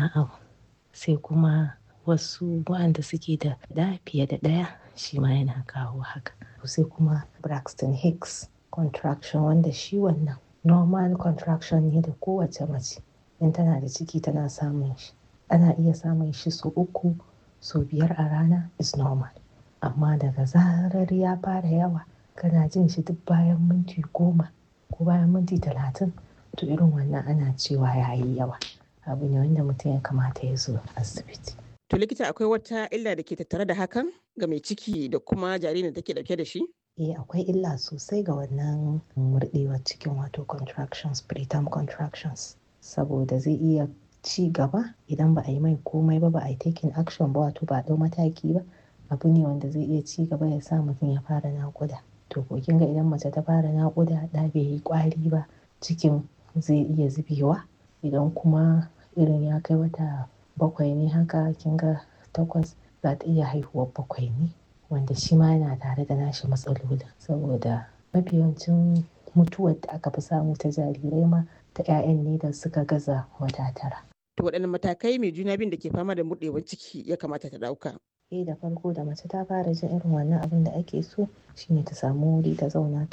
wannan abu sai kuma wasu waɗanda suke da ɗa fiye da ɗaya shi ma yana kawo haka sai kuma Braxton Hicks contraction wanda shi wannan normal contraction ne da kowace mace in tana da ciki tana samun shi ana iya samun shi sau uku sau biyar a rana is normal amma daga zarar ya fara yawa kana jin shi duk bayan minti goma ko bayan minti talatin to irin wannan ana cewa ya yi yawa abu ne wanda mutum ya kamata ya zo asibiti To likita akwai wata illa da ke tattare da hakan ga mai ciki da kuma jaririn da take dauke da shi? Eh akwai illa sosai ga wannan murɗewar cikin wato contractions preterm contractions saboda zai iya ci gaba idan ba a yi mai komai ba ba a yi taking action ba wato ba a ɗau mataki ba abu ne wanda zai iya ci gaba ya sa mutum ya fara naƙuda to ko kin ga idan mace ta fara naƙuda ɗa bai yi ƙwari ba cikin zai iya zubewa idan kuma irin ya kai wata bakwai ne haka kin ga takwas za ta iya haihuwar bakwai ne wanda shi ma yana tare da nashi matsalolin saboda mafi yawancin mutuwar da aka fi samu ta jarirai ma ta 'ya'yan ne da suka gaza wata tara. To waɗanne matakai mai juna biyun da ke fama da murɗewar ciki ya kamata ta ɗauka? Eh da farko da mace ta fara jin irin wannan abin da ake so shine ta samu wuri ta zauna